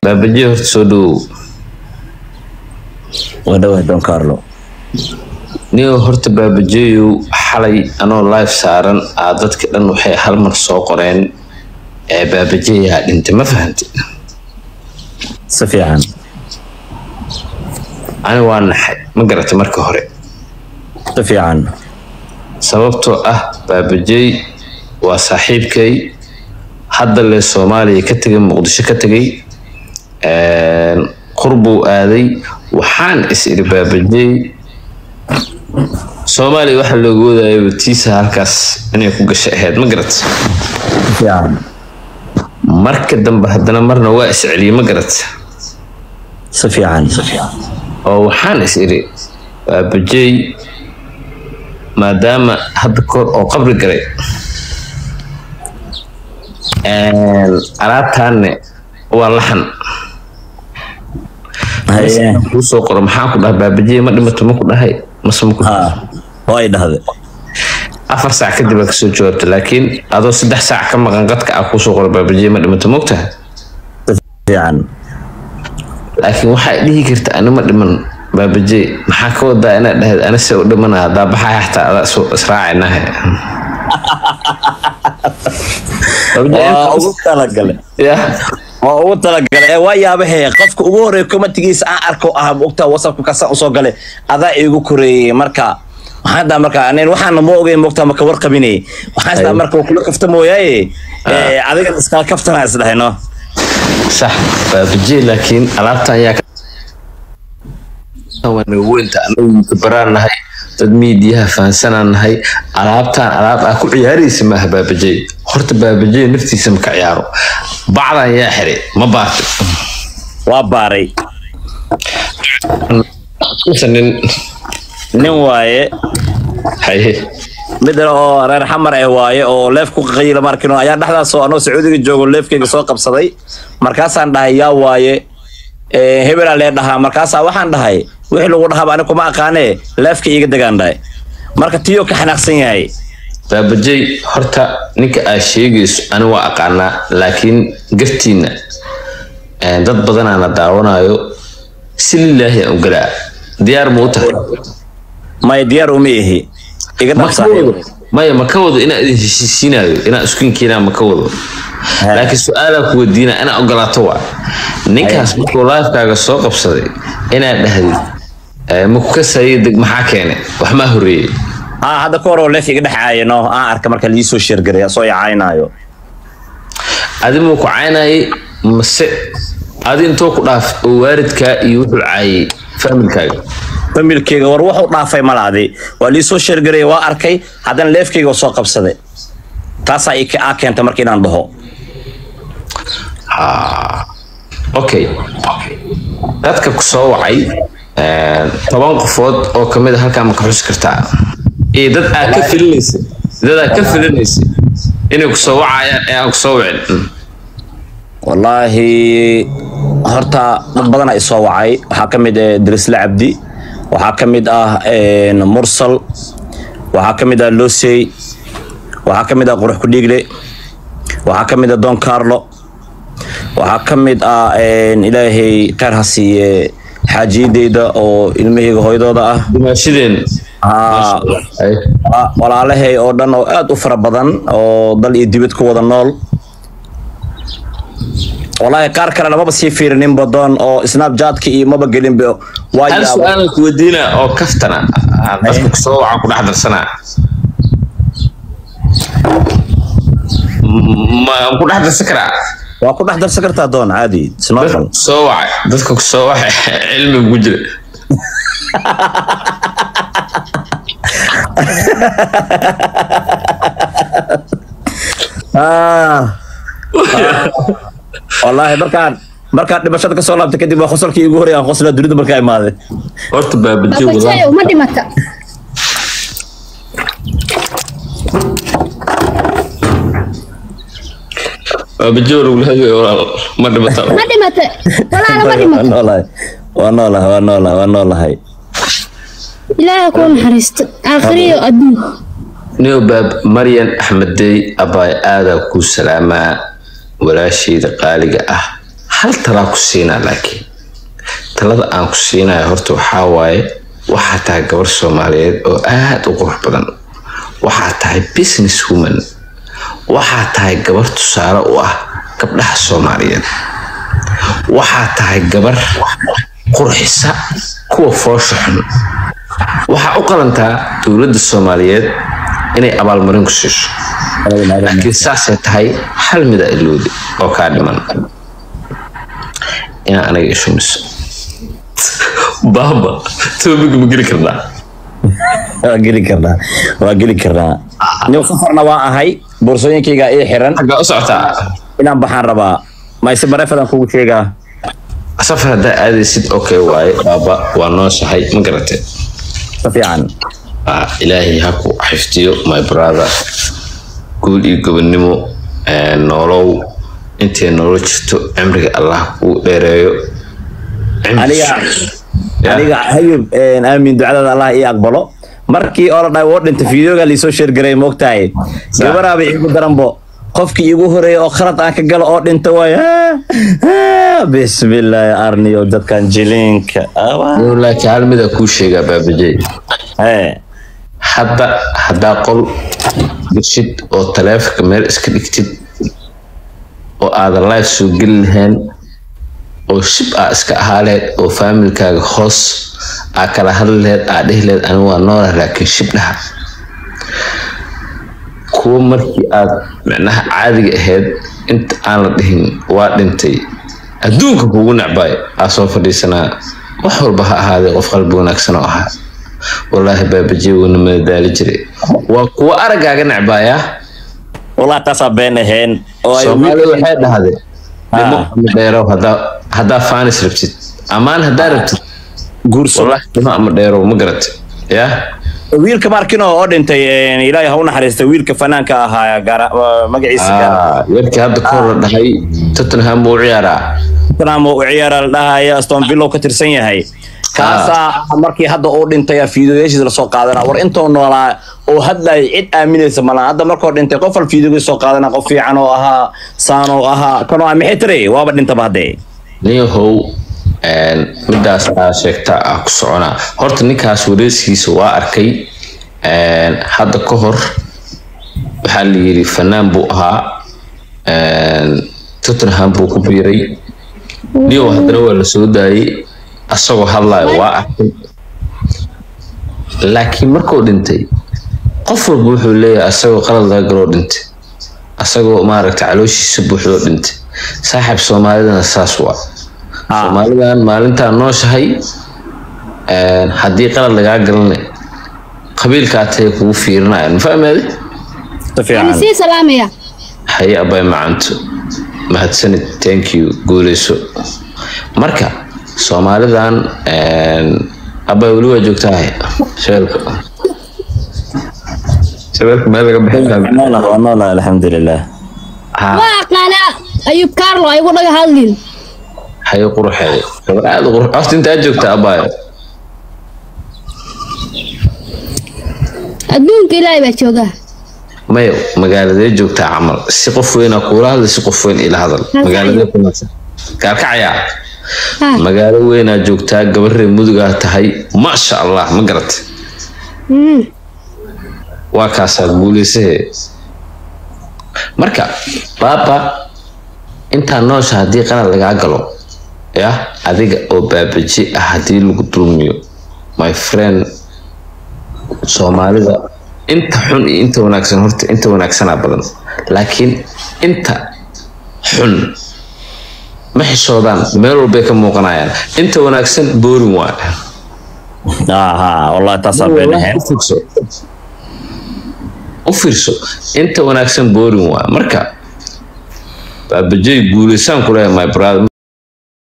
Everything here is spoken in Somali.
baabaje horta soo dhowow waa dhawahay don carlo niyo horta baabajeeyow xalay anoo live saaran aa dadka dhan waxay hal mar soo qoreen ee baabajeeyaa dhintay ma fahanti si fiican ani waa naxay ma garatay marka hore si fiican sababtoo ah baabajeey waa saaxiibkay hadda lee soomaaliya ka tegay muqdisho ka tegay qurbuu aaday waxaan is iri baabajeey soomaaliya waxaa looga wadayaba tiisa halkaas inay ku gashay ahayd ma garat si fiican marka dambe haddana marna waa is celiyey ma garat si fiican si fiican oo waxaan is iri baabajeey maadaama hadda kor oo qabri galay alaabtaanne waa laxan haye kuu soo qoro maxaa ku dhahay baabajeey ma dhimato ma ku dhahay mase ma ku ha way dhahde afar saac kadib aa kasoo jawaabta laakiin adoo saddex saac ka maqan qadka ah kuusoo qoro baabajeey ma dhimato mogtaha si fiican laakiin waxaa dhihi karta ani ma dhiman baabajeey maxaa ka wadaa inaad dhahayd ani se u dhimana haddaa baxaya xataa adaa isu- israacinahe waa ugu talagale yah waa ugu talagale ee waa yaabahe qofka ugu horeeya komatigiisa aan arko ah ogta whatsappka kasaan usoo gale adaa iigu koreeyey marka waxaan daa marka anin waxaana ma ogeyn mogta maka warqabine waxaan isdaa Ay. marka waa kula kafta mooyaaye ee, adiga iskala kaftana isdhahayno sax baabajeey laakiin alaabtan ayaa waana weynta anagu baraan nahay dad miidiyaha fahansanaan nahay alaabtaan alaab ah ku ciyaaraysa maaha baabajeey horta baabajeey naftiisa ma ka ciyaaro bacdan yaa xiray ma baartay waa baaray mise nin nin waaye haye mid oo reer xamar ah waaye oo leef ku qayla markino ayaa dhexdaas oo anoo sacuudiga joogo leefkayga soo qabsaday markaasaan dhahay yaa waaye ee, hebelaa lee dhahaa markaasaa waxaan dhahay wixii lagu dhahaaba ani kuma aqaanee leefka iiga degaan dhahay marka tiyoo ka xanaaqsan yahay baabajey horta ninka aad sheegayso ani waa aqaanaa laakiin gartiina eh, dad badanaana daawanayo si lilaahi aan u galaa diyaar ma u tahay maya diyaar uma ihi iga ma ka dhabsaaxiib wado maya ma ka wado inaa idin heshiisiinayo inaa iskunkiinaa ma ka wado laakiin su-aalaa ku weydiina inaa ogolaato waa ninkaas markuu laifkaaga soo qabsaday inaad dhahdid eh, ma ku kasayay deg maxaa keenay wax maa horeeyey haa hadda ka hor oo leef iga dhexaaya no aan arka marka liisoo sheergaray soo yacaynaayo adi muu ku caynayay mase adi intoo ku dhaaf oo waalidkaa iyo wuxuu caayay faamilkaaga familkeyga war wuxuu dhaafay malaadi waa liisoo sheergaray waa arkay haddana leefkeyga waa soo qabsaday taasaa i aa keenta marka inaan dhaho okay dadka ku soo wacay eh, toban qofood oo kamid a halkaa ma ka xusi kartaa iyo dad aad ka filinaysa dad aad ka filinaysa inay ku soo wacayaan ee aan ku soo wicin Mm. wallaahi horta dad badan ay soo wacay waxaa ka mid ah dirisle cabdi waxaa ka mid ah een, mursal waxaa ka mid ah losey waxaa ka mid ah qurux kudhiigle waxaa ka mid ah don carlo waxaa ka mid ah een, ilaahay kheyr ha siiye xaajiyadeyda oo ilmahayga hooyadooda ah dimaashadeen Aa, Ay. wala- walaalahay oo dhan oo aad u fara badan oo dal iyo dibad ku wada nool wallaahi qaar kale lamaba sii fiirinin badoon oo snapchatka iyo maba gelinba waa hal yaabo su-aalan ku weydiina oo kaftana ah, dadka ku soo waca ku dhex darsanaa M- ma ku dhex darsan karaa waa ku dhex darsan kartaa doon caadi dadka snowfall ku soo wacay dadka ku soo wacay cilmi ku jira Ah. Ah. wallaahi markaan markaan dhimashada ka soo laabtay kadib waa qosolkii igu horey aan qoslaa dunida markaa imaaday horta baabajo wada Babajayo ma dhimata baabajo lagu leeyahay walaal ma dhibata ma dhimata walaala ma waa dhimata noolahay waa noolahay waa noolahay waa noolahay ilaahay kuu naxariisto aakhiriyo adduun nio baab maryan axmeddey abaay aadaa kuu salaamaa walaashayda qaaliga ah hal talaa ku siinaa laakiin talada aan ku siinayo horta waxaa waaye waxaa tahay gabar soomaaliyeed oo aad u qurux badan waxaa tahay business woman waxaa tahay gabar tusaale u ah gabdhaha soomaaliyeed waxaa tahay gabar qurxisa kuwa foosha xun waxaa u qalantaa dowladda soomaaliyeed inay abaalmarin ku siiso laakiin saasay tahay hal mida iloodi oo kaa dhiman inaa anaga ishumiso baaba toobig ma geli karnaa waa geli karnaa waa geli karnaa nin safarna waa ahay boorsooyinkayga ii xiran xaggaa u socotaa inaan baxaan rabaa mayse bareefadan kugu sheegaa safar haddaa aadaysid okay waaye baaba waa noo shahay ma garatee si fiican Ah, ilaahay ha ku xifdiyo my brother guul iyo gobonnimo eh, nolow intay nolol jirto cimriga allah kuu dheereeyo Cimri- aniga Ya. aniga hayub aamin ducadada allah ii aqbalo markii oo la dhahay woo dhinta fiideoga liisoo sheergaray moogtahay gabaraaba iigu daranbo qofkii iigu horeeya oo khalad aan ka galo oo dhinta waay bismillaahi arniyo dadkan jiliinka Awa. Yow, laakiin hal mida kuu sheegaa baabajey Hee. hadda haddaa qol geshid oo taleefanka meel iska dhigtid oo aadan live soo geli lahayn oo shib aa iska ahaa lahayd oo faamilkaaga hoos aa kala hadli lahayd aa dhihi lahayd anigu waa noolah laakiin shib dhaha kuwa markii aad micnaha caadiga ahayd inta aan la dhihin waa dhintay adduunka kugu necbay aa soo fadhiisanaa wax walba ha ahaadee qof qalbi wanaagsan oo ahaa wallaahi baabajiye wuuna madadaali jiray waa kuwa araggaaga necbaaya wallah taasaa been ahayn oo ay soomaaliya waxay dhahday Ah. dhimo ama dheerow haddaa haddaa faanis rabtid ammaan haddaa rabtid guurso wallaahi dhimo ama dheerow ma garatay yaa wiilka markino oo dhintay een, ilaahay ha u naxariista wiilka fanaanka ahaa gaara- waa magaciisa gaara- Ah, yarkii hadda ka hor la dhahay tottenham buu u ciyaaraa tottenham oo u ciyaara la dhahaya aston villa uu ka tirsan yahay kaasaa markii hadda uu dhintay fiidiyoyaashiisa lasoo qaadana war intuu noolaa oo hadlay cid aaminaysa malaha hadda markuu dhintay qof al fiidiyoga soo qaadana qof fiican oo ahaa saan oo ahaa kanoo maxay tiri waaba dhintaba haddee ninyahow een, midaas aa sheegta ah ku soconaa horta ninkaas wareysigiisa waa arkay een, hadda ka hor waxaa la yidhi fanaan buu ahaa een, tottenham buu ku biiray niyow haddana waa la soo daayay asagoo hadlayo waa arkay laakiin markuu dhintay qof walba wuxuu leeyahay asagoo qalad laga galoo dhintay asagoo maaragta calooshiisa buuxdoo dhintay saaxiib soomaalidana saas waa soomaalidan maalintaa nooshahay een, haddii qalad lagaa galana qabiilkaa tahay kugu fiirinayaan ma fahmeede si fiican يعني سي سلامية haye abay macanto mahadsanid thank you guuleyso marka soomaalidan een, abay weli waa joogtahay shabeelka shabeelka meel laga bixin Waa noolahay, waa noolahay, alxamdulilah ha واقعنا أيوب كارلو أيوب لقى هالين haye quruxeeda gabar aad u qurux horta intaa joogta abaayo أدونك إلهي بتشوقها mayo magaaladee joogtaa camal si qof weynaa kuula hadla si qof weyn ila hadal magaaladee ku naadsan gaalkacayaa ها magaalo weynaa joogtaa gabarree mudugaa tahay maasha allah ma garatay أمم waa kaasaa guuleysahee marka baaba intaa noosha haddii qalad lagaa galo ya adiga oo baabaji ah haddii lagu dulmiyo my friend soomaalida inta xun iyo inta wanaagsan horta inta wanaagsanaa badan laakiin inta xun ma xishoodaan meel walbay ka muuqanayaan inta wanaagsan boorin waa aha wallahi taasaa been ahayn u fiirso u fiirso inta wanaagsan boorin waa marka baabajay guuleysaan ku leeyahay my brother